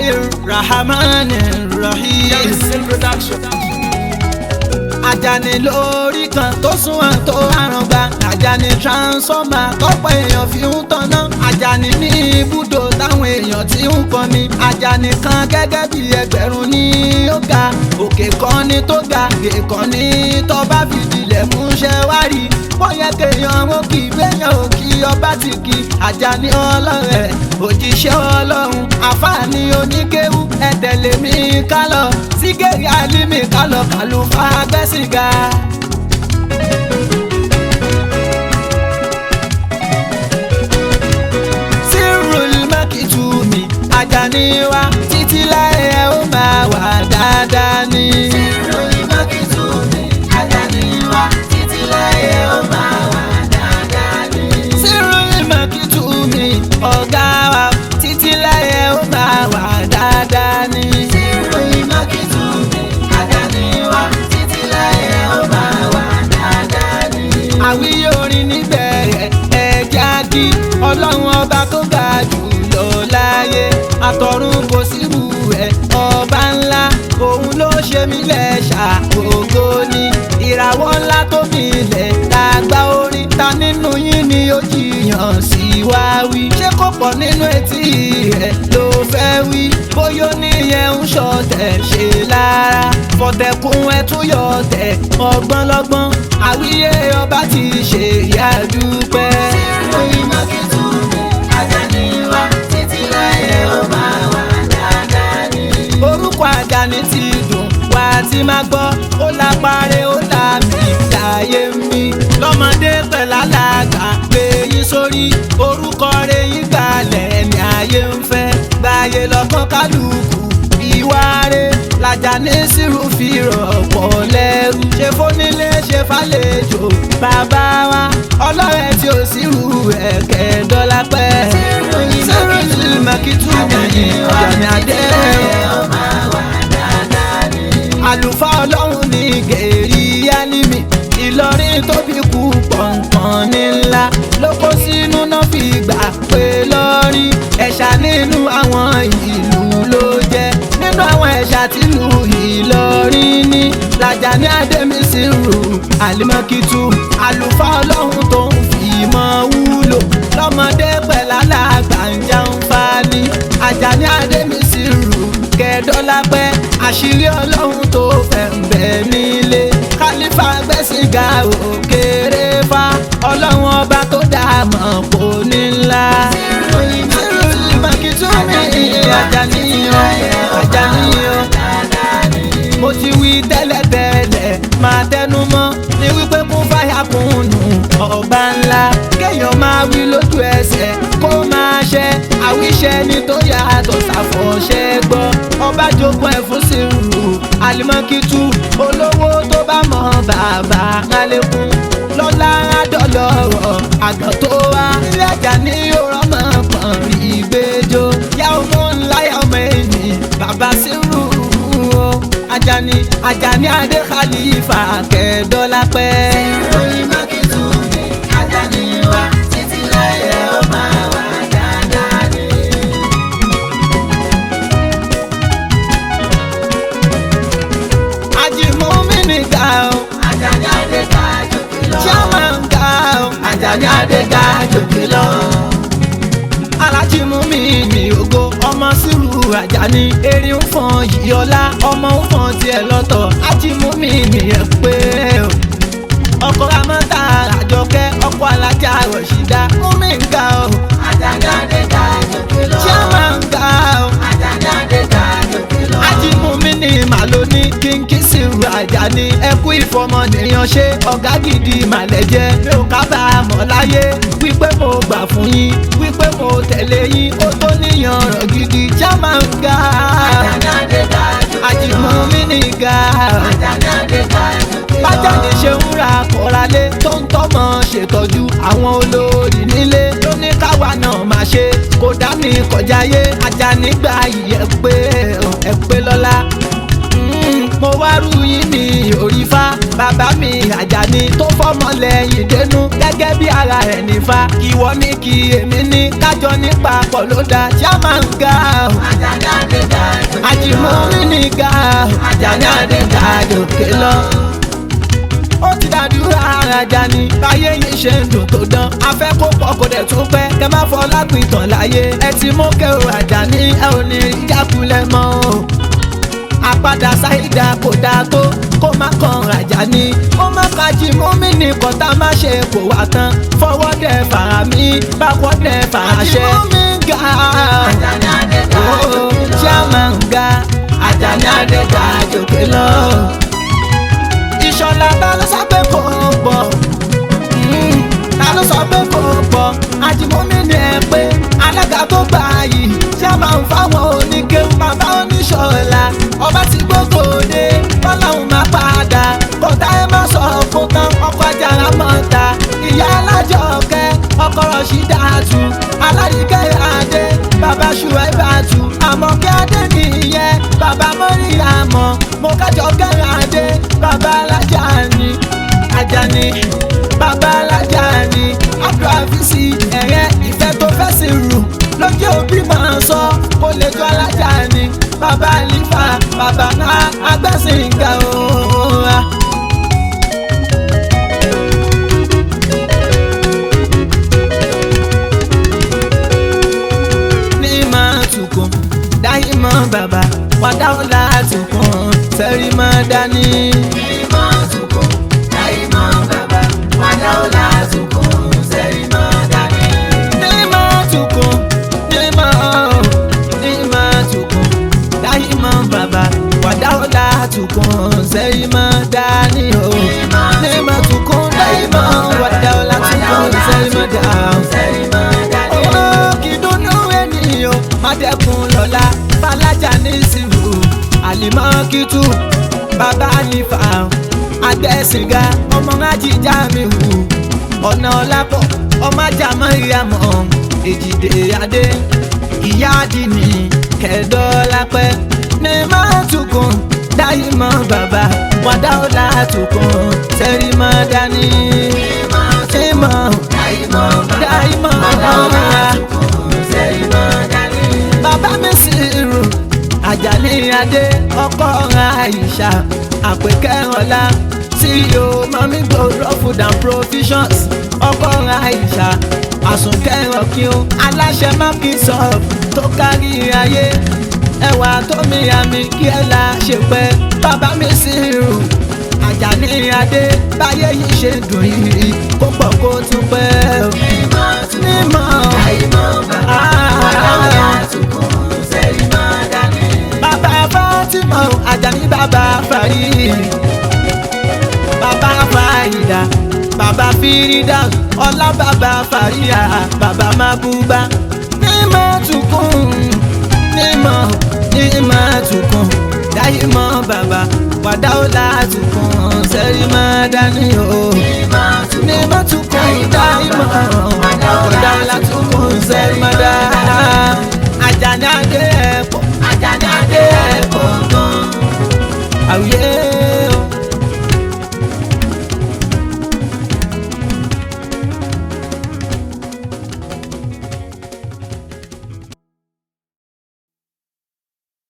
Bismillahirrahmanirrahim. production. Àjàní lórí kan tó súnmọ́ tó àràǹgbá Àjàní transformer tọ́pọ̀ èèyàn fi ń tanná Àjàní ní ibùdó táwọn èèyàn ti ń pọnmi Àjàní kan gẹ́gẹ́ bí ẹgbẹ̀rún ní ó ga òkè kan ní tó ga òkè kan ní tó bá fìdílẹ̀ mú ṣẹ́ wá rí bóyá kéèyàn ó kì í gbéyàn ò kí ọba ti kí Àjàní ọlọ́rẹ̀ òjíṣẹ́ ọlọ́run àfààní oníkéwú ẹ̀tẹ̀lẹ̀ mi kálọ̀ sígẹ̀rì àlímì kálọ̀ kàlùfà gbẹ́sìgà. Sírùl Mákìtùmí Àjàní wa títí láyé ẹ ó máa wà dáadáa ní. Sírùl Mákìtùmí Àjàní wa títí láyé ẹ ó máa wà dáadáa ní. Sírùl Mákìtùmí ọ̀gá wa títí láyé ẹ ó máa wà dáadáa ní. Sírùl Mákìtùmí Àjàní wa títí láyé ẹ ó máa wà dáadáa ní. àwíyé orin níbẹ̀rẹ̀ ẹ̀já kí ọlọ́run ọba tó ga jù lọ láyé àtọ̀run kò sírù ẹ̀ ọba ńlá òun ló ṣe mí lẹ́ṣà ògo ni ìràwọ̀ ńlá tó mi lẹ̀ dàgbà orin ta nínú yín ni ó jiyàn sí wá wí ṣé kò pọ̀ nínú etí rẹ̀ ló fẹ́ wí bóyá oníyẹn ń ṣọ̀tẹ̀ ṣe lára fọ̀tẹ̀kùn ẹ̀ tún yọ̀ tẹ̀ ọgbọ́n lọ́gbọ́n àwíyé ọba ti ṣe ìyá dúpẹ́. ìròyìn mákìtù mi Àjàní wa títí láyé ó máa wà dáadáa ní. orúkọ Àjàní ti dùn wá tí máa gbọ́ ó lápárẹ̀ ó là mí láyé mi lọ́mọdé pẹ̀lú alága gbé yín sórí orúkọ rẹ̀ yín gbalẹ̀ ní ayé ń fẹ́ gbáyé lọ́kàn kálukú ìwárẹ̀ l'Àjàní sírù fi rọ̀pọ̀ lẹ́rù ṣe fónílé ṣe fàlejò bàbá wa ọlọ́rẹ̀ tí ò sírù ẹ̀kẹ́ dọ́là pẹ́ sírù ní mẹ́kìtù mi Àjàní adé àlùfáà ọlọ́run ní gèrè yálímì ìlọrin tóbi kú pọ̀npọ̀n ní ńlá ló kó sínú náà fi gbà pé lọ́rí ẹ̀ṣà nínú àwọn ìlú ló jẹ́ nínú àwọn ẹ̀ṣà tìlú ìlọrin ní l'Àjàní Adémísírù àlìmọ́kìtù àlùfáà ọlọ́run tó ń fi mọ́ wúlò lọ́mọdé pẹ̀lú alàgbà ń jẹun fani Àjàní Adémísírù kẹdọ́lápẹ́ àṣírí ọlọ́run tó fẹ́ ń bẹ nílé kálífà gbẹ̀sìgà òkèrè fa ọlọ́run ọba tó dá mọ̀ kò ní ńlá. Sírùlì Mákìtù mi Àjàní o Àjàní o mo ti wí tẹ́lẹ̀tẹ́lẹ̀ máa tẹnu mọ́ ní wípé kún fáyà kùnú ọba ńlá kéèyàn máa wí lójú ẹsẹ̀ kó máa ṣe àwíṣẹ ni tó yàtọ̀ ṣàfọ̀ṣẹ́ gbọ́ ọba jogún ẹ̀ fún sírù àlìmọ́kìtù olówó tó bá mọ bàbá alẹ́kùn lọ́lá àdọ́lọ́rọ̀ àgbà tó wá ilé Àjàní òrọ́mọ pọ̀n ìgbẹ́jọ́ yá ọmọ ńlá yá ọmọ ẹ̀yìn bàbá sírù o Àjàní Àjàní adé khalifa kẹdọlápẹ́. ìròyìn mákìtù mi Àjàní wa títí láyé ó máa wà dáadáa ni. àjìmọ́mí ni ga o. Àjàní adé ga jòkè lọ. chairman ga o. Àjàní adé ga jòkè lọ alájí mú mi ní ògo ọmọ sírù Àjàní erin ń fọn yìí ọlá ọmọ ń fọn tiẹ̀ lọ́tọ̀ ájí mú mi ní ẹ pé o ọkọ ramọta àjọkẹ́ ọkọ alájà rọṣídà mú mi ń ga o. Àjàní adé ga jòkè lọ. chairman ń ga o. Àjàní adé ga jòkè lọ. ájí mú mi ní màlóní kínkí sírù Àjàní ẹkú ìfọmọnìyàn ṣe ọ̀gá gidi màlẹ̀ jẹ́ mi ò kábàámọ̀ láyé wípé mo gbà fún yín wípé mo tẹ̀lé yín ó tó níyàn ọ̀rọ̀ gidi chairman ń ga. Àjàní adé ga jòkè lọ. àjìmọ̀ mi ní ga. Àjàní adé ga jòkè lọ. Bájàní ṣe ń ra kọ́ralé tó ń tọ́mọ ṣètọ́jú àwọn olórí nílé ló ní káwa náà máa ṣe kó dá mi kọjá yé Àjàní gba ìyẹ́ pé ẹ pé lọ́la. Mm, mo wárú yín ní òrìfá bàbá mi àjàní tó fọmọ lẹ́yìn dénú gẹ́gẹ́ bí ara ẹ̀ nífa ìwọ ní kí èmi ní kájọ nípa pọ̀ ló dá ṣáma ń ga o Àjàní Adéga jòkè lọ. àjìmọ́rí ní ga o àjàní àdéga jòkè lọ ó ti dàdúrà arajà ni báyé yìí ṣe ń dùn tó dán afẹ́ kó pọ̀ kó dẹ̀ tún pẹ́ kẹ má fọ lápìtàn láyé ẹ ti mú kẹrù àjà ní ẹ ò ní ìjákulẹ̀ mọ́ o àpadà ṣáìdá kò dáa tó kó má kan rajà ni ó má kájí mú mi ní kọ́tà má ṣe kó wá tán fọwọ́ dẹ̀ fara mi báwọ́ dẹ̀ fara ṣẹ. àjìmọ́ mi ga Àjàní Adéga ó jòkè lọ. ṣé a máa ń ga àjàní àdéga jòkè lọ ìṣọ̀lá ta ló sọ pé kò pọ̀ Mm, ta ló sọ pé kò pọ̀ àjìmọ́mí ni ẹ pé alága tó gbà yìí ṣé a máa ń fáwọn oníkéwù bàbá oníṣọ̀lá ọba tí gbogbo dé bọ́láhùn máa padà kọ́tà ẹ má sọ fún tán ọkọ̀ ajára mọ́ta ìyá alájọkẹ́ ọkọ̀ rọ̀ṣídàtú alárìíkẹ́ adé bàbá ṣùwẹ́bàtú àmọ̀kẹ́ adé nìyẹn bàbá mọ́ríyàmọ́ mo kájọ kẹ́rin adé bàbá alájà ni Àjàní bàbá alájà ni abdulhafisi ẹ̀rẹ́ ìfẹ́ tó fẹ́ sí rù lójú òbí máa ń sọ kó lè jọ alájà ni bàbá alifa bàbá náà agbẹ́sìnga ooo. ní máa tukùn dáyé mọ́ bàbá wàdà ọ̀la tukùn sẹ́rí máa dání. Ìmọ̀ tukùn, láìmọ̀ bàbá, wàdà ọ̀la tukùn, sẹ́rí mọ́ dání. Nima tukun, nima oh, nima tukun, dáhìmọ bàbá, wàdáwọlá tukun, sẹ́yìmọ dání o. Nima tukun, dáhìmọ wàdáwọlá tukun, sẹ́yìmọ dání. Sẹ́rí mọ́ dání. Owó kìdùnnú ènìyàn, Mádẹ́kun lọ́la, Fálájà ní ìsìnkú, Àlìmọ́ kìtù, bàbá Àlìfà, Àgbẹ̀sìnga, ọmọ Ajíjà mi hù ọ̀nà ọ̀làpọ̀ ọmọ ajá mọ́ríyàmọ́ èjìdè adé ìyá àdìní kẹ̀dọ́lápẹ́ ní máa tukùn dáyé mọ́ bàbá wàdà ọ̀là tukùn sẹ́rí mọ́ dání. ìmọ̀ Láìmọ̀ bàbá, dáyé mọ́ wàdà ọ̀la ọ̀la tukùn, sẹ́rí mọ́ dání. bàbá mi sì rù àjàní adé ọkọ àìṣà àpèkẹ́rọ̀lá ceo mami gbòòrò food and provisions ọkọ àìṣà àsùnkẹ́rọ̀ kí o aláṣẹ mákìsọ̀f tó kárí ayé ẹwà tó mi àmì kí ẹ la ṣe pẹ́ bàbá mi sì rù àjàní adé báyé yìí ṣe dùn yìí kó pọ̀ kó tún pẹ́ Ìmọ̀ tukùn, mímọ́ láìmọ̀ bàbá, wàdà ọ̀la tukùn, sẹ́rí mọ́ dání. bàbá Fatima Àjàní bàbá Fàrí bàbá Fàyídà bàbá Fírídà ọlá bàbá Fàríyà bàbá Mábúbá nímọ̀ tukùn nímọ̀ nímọ̀ tukùn dáyìmọ̀ bàbá wàdáwòlá tukùn sẹ́rí má dání o nímọ̀ tukùn dáyìmọ̀ wàdáwòlá tukùn sẹ́rí má dání Àjàní adé ẹ̀pọ̀ Àjàní Adé ẹ̀kọ́ gan. àwùyé